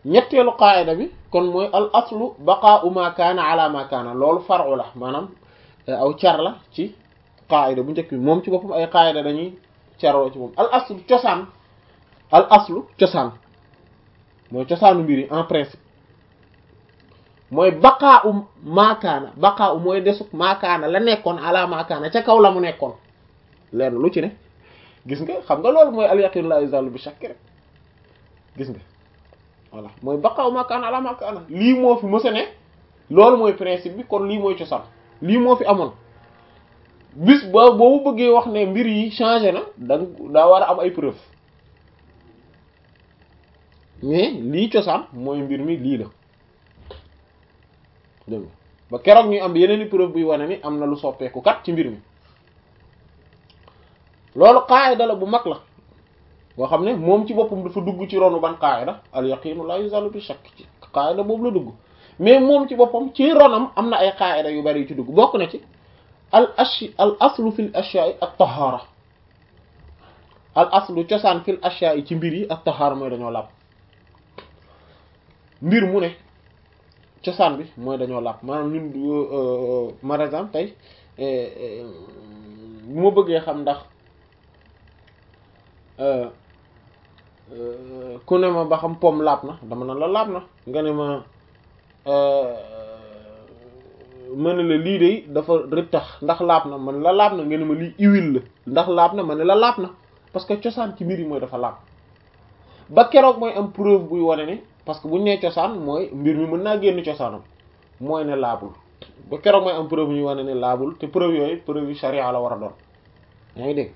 ñetteelu qaayida bi kon mooy al aslu baqaa'u ma kaana ala ma kaana loolu far'u la maanaam aw car la ci qaayida bu njëkk bi moom ci boppam ay qaayida dañuy caroo ci moom al aslu cosaan al aslu cosaan mooy cosaanu mbir yi en principe mooy baqaa'u ma kaana baqaa'u mooy desuk ma kaana la nekkoon ala ma kaana ca kaw la mu nekkoon leen lu ci ne gis nga xam nga loolu mooy al yaqin la yuzalu bi shakk rek gis nga voilà mooy baqaaw makaan ala makaan lii moo fi mësa ne loolu mooy principe bi kon lii mooy cosaan lii moo fi amoon bis ba boobu bëggee wax ne mbir yi changé na da daa war a am ay preuve mais lii cosaan mooy mbir mi lii la dégg nga ba keroog ñuy am yeneen i preuve buy wane ni am na lu soppeeku kat ci mbir mi loolu qaayida la bu mag la boo xam ne moom ci boppam dafa dugg ci ronu ban qaayida al yaqinu la yuzalu bi shakk ci qaayida boobu la dugg mais moom ci boppam ci ronam am na ay qaayida yu bari yu ci dugg bokk na ci al ashi al aslu fil ashya'i at tahara al aslu cosaan fil ashya'i ci mbir yi at tahara mooy dañoo làpp mbir mu ne cosaan bi mooy dañoo làpp maanaam ñun par exemple tey bu ma bëggee xam ndax ku ne ma ba xam pom laab na dama na la laab na nga ne ma ma ne la lii de dafa rëttax ndax laab na man la laab na nga ne ma lii huile la ndax laab na ma ne la laab na parce que cosaan ci mbir yi mooy dafa laab ba keroog mooy am preuve buy wane ne parce que buñ nee cosaan mooy mbir mi mën naa génn cosaanam mooy ne laabul ba keroog mooy am preuve ñuy wane ne laabul te preuve yooyu preuve yu sharia la war a doon yaa ngi dégg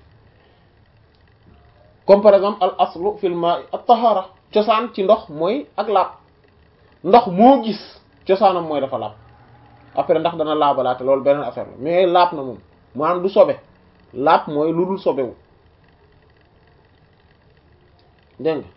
comme par exemple al aslu fil ma'i at tahara cosaan ci ndox mooy ak laab ndox moo gis cosaanam mooy dafa laab après ndax dana laabalaate loolu beneen affaire la mais laab na moom maanaam du sobe laab mooy lu dul sobewu dégg nga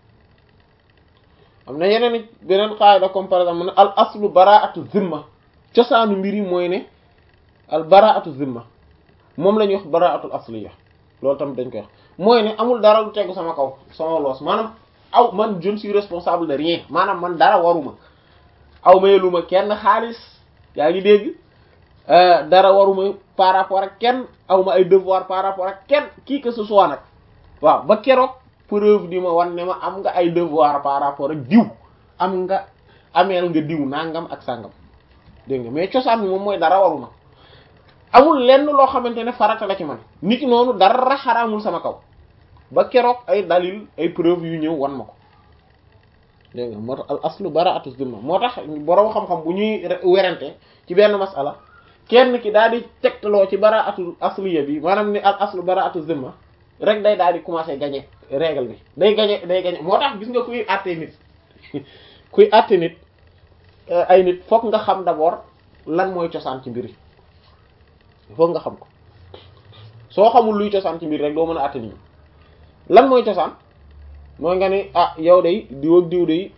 am na yeneen i beneen qaida comme par exemple ne al aslu bara'atu zimma cosaanu mbir yi mooy ne al bara'atu zimma moom la ñuy wax bara'atul asliya loolu tamit dañ koy wax mooy ne amul dara lu tegu sama kaw sama loos maanaam aw man je ne suis responsable de rien maanaam man dara waruma aw mayeluma kenn xaalis yaa ngi dégg dara waruma par rapport ak kenn aw ma ay devoir par rapport ak kenn qui que ce soit nag waaw ba keroog preuve di ma wan ne ma am nga ay devoir par rapport ak diw am nga ameel nga diw nangam ak sàngam dégg nga mais cosaan bi moom mooy dara waruma amul lenn loo xamante ne farata la ci man nit ki noonu dara xaraamul sama kaw ba keroog ay dalil ay preuve yu ñëw wan ma ko dégg nga moo tax al aslu bara'atu zimma moo tax borom xam-xam bu ñuy werante ci benn masala kenn ki daal di tegtaloo ci bara'atu asliya bi maanaam ni al aslu bara'atu zimma rek day daal di commencer gagner règle bi day gagner day gagner moo tax gis nga kuy àtte nit kuy àtte nit ay nit fokk nga xam d'abord lan mooy cosaan ci mbir yi foog nga xam ko soo xamul luy cosaan ci mbir rek doo mën a àtte nit lan mooy cosaan mooy nga ni ah yow day diw ak diw day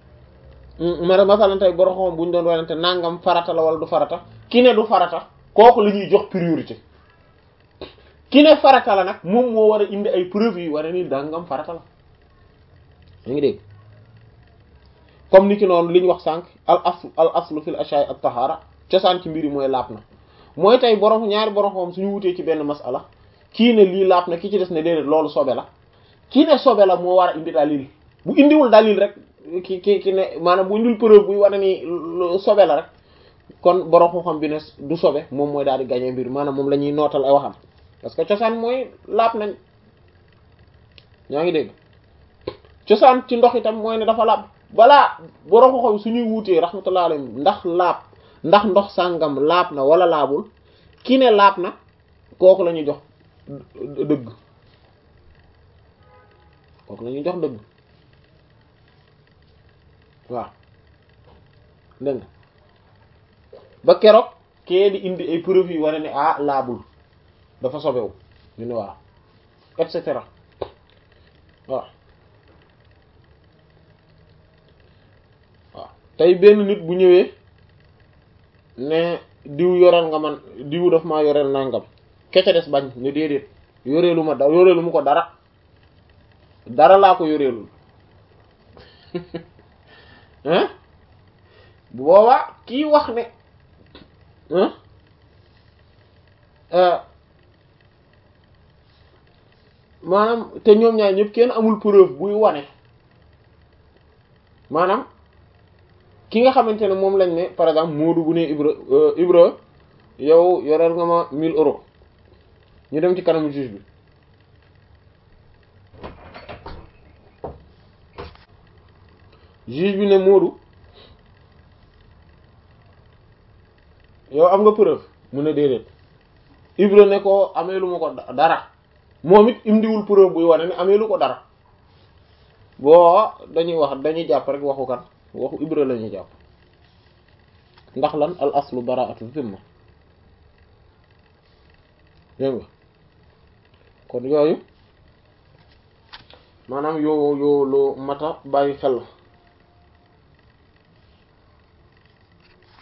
ma masalan tey borom xam bu ñu doon wanante nangam farata la wala du farata ki ne du farata kooku la ñuy jox priorité ki ne farata la nag moom moo war a indi ay preuves yi war a ni dangam farata la yaa ngi dégg comme ni ki noonu li ñu wax sànq al aslu al aslu fil ashya'i at tahara cosaan ci mbir yi mooy laab na mooy tey borom ñaari borom xam suñu wutee ci benn masala kii ne lii laab na ki ci des ne déedéet loolu sobe la kii ne sobe la moo war a indi dalil bu indiwul dalil rek ki ki ki ne maanaam bu indil preuve buy wane ni sobe la rek kon borom xam-xam bi ne du sobe moom mooy daal di gagner mbir maanaam moom la ñuy nootal ay waxam parce que cosaan mooy laab nañ ñaa ngi dégg cosaan ci ndox itam mooy ne dafa laab balaa borom xam-xam suñuy wuutee rahmatullah alayhi ndax laab ndax ndox sàngam laab na wala laabul ki ne laab na kooku la ñuy jox dëgg kooku la ñuy jox dëgg waaw dégg nga ba keroog kee di indi ay preuve yi wane ne ah laabul dafa sobewu ñu ne waaw et cetera waaw waaw tey benn nit bu ñëwee ne diw yoreel nga man diw daf maa yoreel nangam kece des bañ ne déedéet yoreelu ma da yoreelu mu ko dara dara laa ko yoreelul hein bu boobaa kii wax ne hein maanaam te ñoom ñaar ñëpp kenn amul preuve buy wane maanaam ki nga xamante ne moom lañ ne par exemple Moodu bu ne Ibra Ibra yow yoreel nga ma 1000 euros ñu dem ci kanamu juge bi juge bi ne Moodu yow am nga preuve mu ne déedéet Ibra ne ko amee lu ma ko dara moom it indiwul preuve buy wane ne amee lu ko dara boo dañuy wax dañuy jàpp rek waxu kan waxu Ibra la ñuy jàpp ndax lan al aslu bara'atu zimma dégg nga kon yooyu maanaam yoo yoo loo mata bàyyi xel